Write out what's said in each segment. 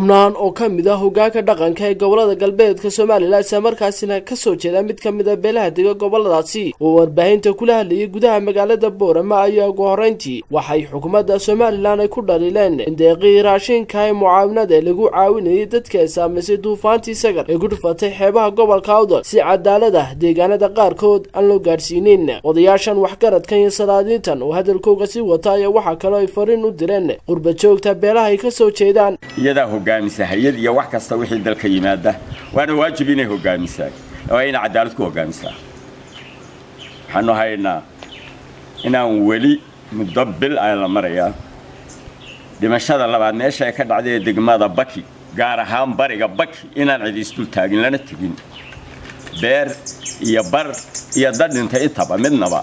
xubnaan oo ka mid ah hogaanka dhaqanka ee gobolada galbeedka somalilan isla markaasina kasoo jeeda mid ka mid a beelaha dega goboladaasi oo warbaahinta kula hadlayay gudaha magaalada boorama ayaa ugu horreyntii waxay xukuumadda somalilan ay ku dhaliileen in deeqii raashinka ee mucaawinada lagu caawinayay dadka saamaysay duufaantii sagar ee ku dhufatay xeebaha gobolka awdal si cadaalad ah deegaanada qaarkood aan loo gaadhsiinin odayaashan waxgaradkan iyo salaadiintan oo hadalkooga sii wata ayaa waxaa kaloo ay fariin u direen qurba joogta beelaha ay kasoo jeedaan iyadaa hogaamisa hay-ad iyo wax kasta wixii dalka yimaada waana waajib inay hogaamisaa waa inay cadaalad ku hogaamisaa waxaanu haynaa inaan weli muddo bil a la marayaa dhimashada labaad meesha ay ka dhacday ee degmada baki gaar ahaan bariga baki inaan cidi isdul taagin lana tegin beer iyo bar iyo dad dhintay intaba midnaba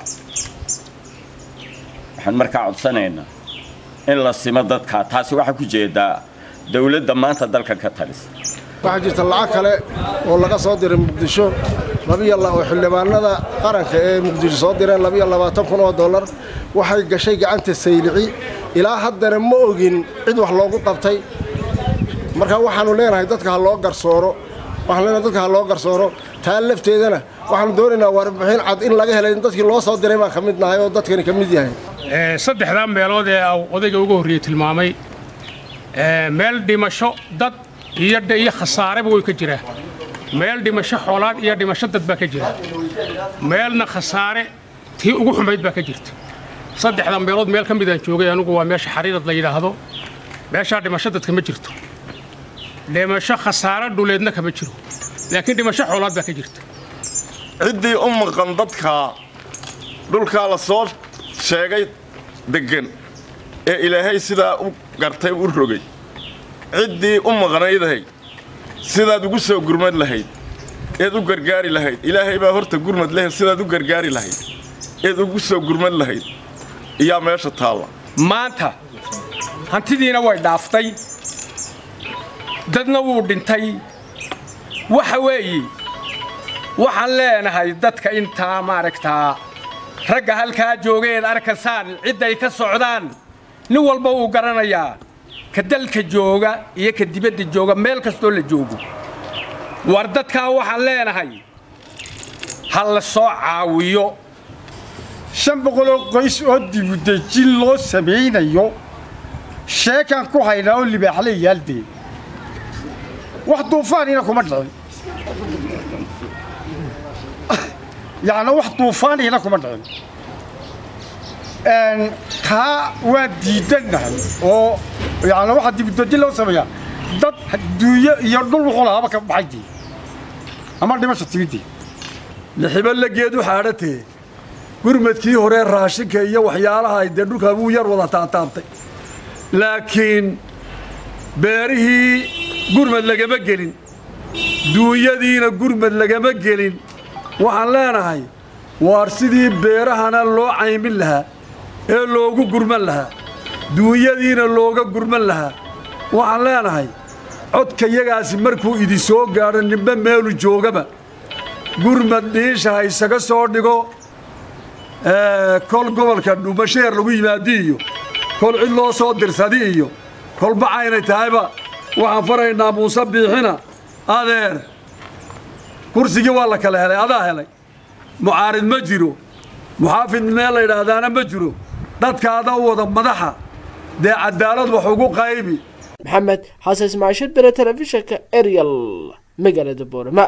waxaan markaa codsanaynaa in la simo dadkaa taasi waxaa ku jeedaa dawladda maanta dalka ka talisa waxaa jirta lacag kale oo laga soo diray muqdisho oo xildhibaanada qaranka ee muqdisho soo direen labiyo labaatan kun oo dollar waxay gashay gacanta saylici ilaa haddana ma ogin cid wax loogu qabtay marka waxaannu leenahay dadka ha loo garsooro waxaan leenahay dadka ha loo garsooro taa lafteedana waxaannu doonaynaa warbixin cad in laga helay dadkii loo soo diray baan ka mid nahay oo dadkani ka mid yahay saddexdaa meelood ee odayga ugu horreeyey tilmaamay meel dhimasho dad iyo khasaareba way ka jiraa meel dhimasho xoolaad iyo dhimasho dad baa ka jira meelna khasaare tii ugu xumayd baa ka jirta saddexda meelood meel ka midaan joogay anugu waa meesha xariirad la yidhaahdo meeshaa dhimasho dadka ma jirto dhimasho khasaare dhuleedna kama jiro laakiin dhimasho xoolaad baa ka jirta ciddii u maqan dadka dhulkaa la soo sheegay deggan ee ilaahay sidaa u gartay u rogay ciddii u maqnaydahay sidaad ugu soo gurmad lahayd eed u gargaari lahayd ilaahay baa horta gurmad leh sidaad u gargaari lahayd eed ugu soo gurmad lahayd iyaa meesha taalla maanta hantidiina way dhaaftay dadna wuu dhintay waxa weeye waxaan leenahay dadka intaa maaragtaa ragga halkaa joogeed arkaysaan cidday ka socdaan nin walba wuu garanayaa ka dalka jooga iyo ka dibadda jooga meel kastoo la joogo war dadkaa waxaan leenahay ha la soo caawiyo shan boqoloo qoys oo dibudejin loo samaynayo sheekaan ku haynaa oo libaaxle yaaldee wax duufaanina kuma dhicin yacnaa wax duufaanina kuma dhicin taa waa diidannahay oo yacnaa waxaa dibudejin loo sameeyaa dad duunyo iyo dhul wuxuu lahaaba ka baxaydii ama dhimasha timidii lixibo lageed u xaadhatee gurmadkii horee raashinka iyo waxyaalaha dee dhulkaa wuu yar wada taataabtay laakiin beerihii gurmad lagama gelin duunyadiina gurmad lagama gelin waxaan leenahay waar sidii beerahana loo caymin lahaa ee loogu gurman lahaa duunyadiina looga gurman lahaa waxaan leenahay codkayagaasi markuu idi soo gaadho nimbe meelu joogaba gurmad dhiisha ha isaga soo dhigo kol gobolka dhumasheer lagu yimaadi iyo kol cid loo soo dirsadi iyo kolba caynay tahayba waxaan faraynaa muuse biixina adeer kursigii waa la kala helay adaa helay mucaarid ma jiro muxaafid meel la yidhaahdaana ma jiro dadkaada u wada madaxa dee cadaalad wax ugu qaybi maxamed xasan ismaashir bere telefishinka ariel magaalada boorama